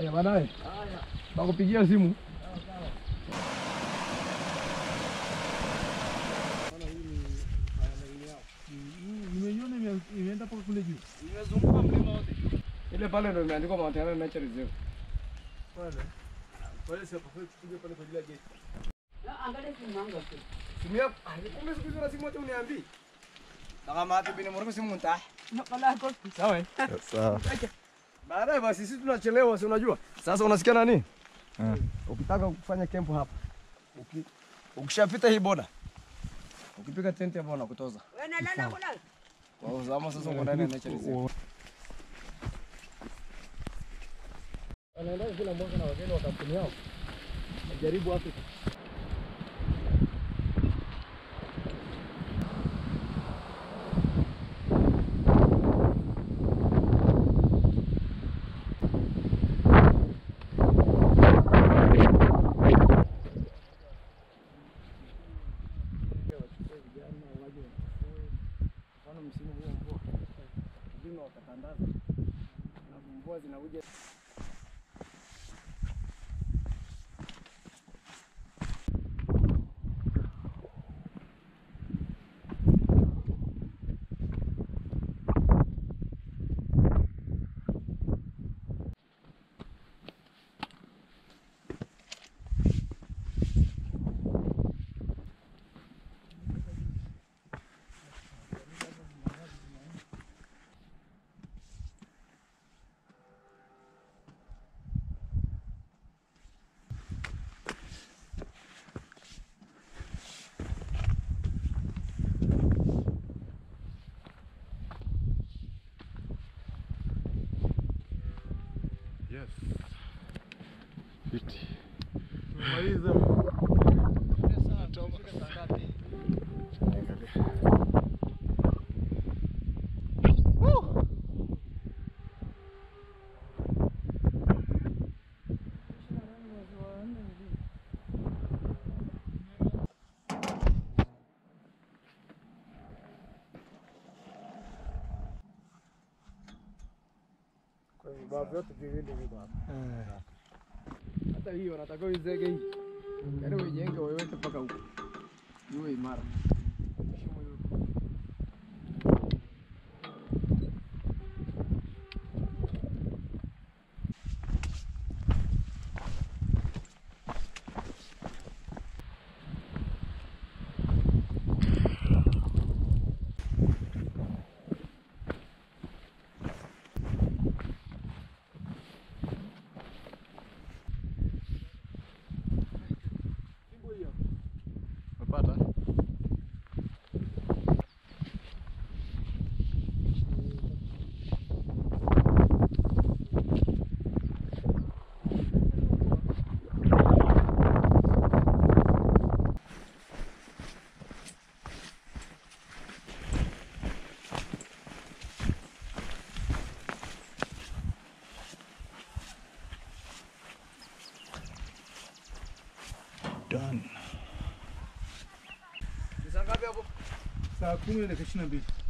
Haya baadaye. Nakupigia simu. Nimeiona ime- imeenda mpaka kule juu. Nimezunguka mlima wote. Ile pale ndio imeandikwa Mount Helena Nature Reserve. Pale. Pale si hapo kwa kupiga pale kwa ajili ya gate. Simu yako. Ah, kumbe siku hizi una simu hata uniambii. Kama hata bini mwanangu simu nta. Sawa. eh? Sawa. Baadaye basi sisi tunachelewa, si unajua. Sasa unasikia nani? Ukitaka kufanya kempu hapa. Uki, ukishapita hii boda. Ukipiga tenti hapo wanakutoza. Kwa uzama sasa uko ndani ya nature reserve. Wanaenda kila mwaka na wageni wa kampuni yao. Najaribu Afrika. mfano msimu huu wa mvua lazima watatandaza na mvua zinakuja Yes. Fiti. Maliza. kwa vibao vyote viwili viko hapa. Hata hii wanataka uizege hii, yaani uijenge uiweke mpaka huko iwe imara. Shimo hiyo. Umepata? Done. Ni saa ngapi hapo? Saa kumi na dakika ishirini na mbili.